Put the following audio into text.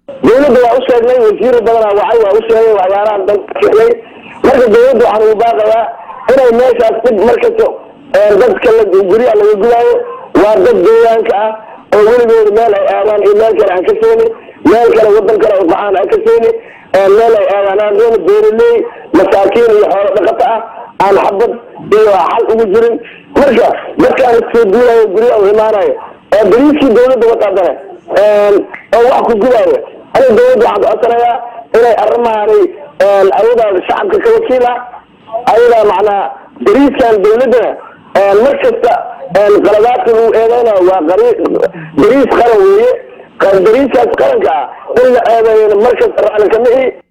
dawladda waa u sheegnay wasiir badanaa wacay waa u sheegay waxyaalahan dan sheegay marka dawladda waxaan ugu baaqayaa inay meeshaas dib markasta dadka la guryaha laga gudaayo waa dad deegaanka ah oo weligooda meel ay aadaan iyo meel kale aan ka seeni meel kale wadan kale ay baxaan aan ka seeni meel ay aadaan aan doona beeraley masaakiin iyo xoolo dhaqato ah aan xabad iyo xal ugu jirin marka dadkaan isoo duulayo guryaha u imaanayo ee bariiskii dawladda wataadane oo wax ku gudaayo aniga dawladda waxaan codsanayaa inay arrimahaanay ayadaa shacabka ka wakiila ayadaa macnaa bariiskan dawladdana mar kasta qaladaadka lagu eedeynayo waa bariis qaran weeye bariiskaas qaranka ah in la eedeeyana mar kasta racli kama ihi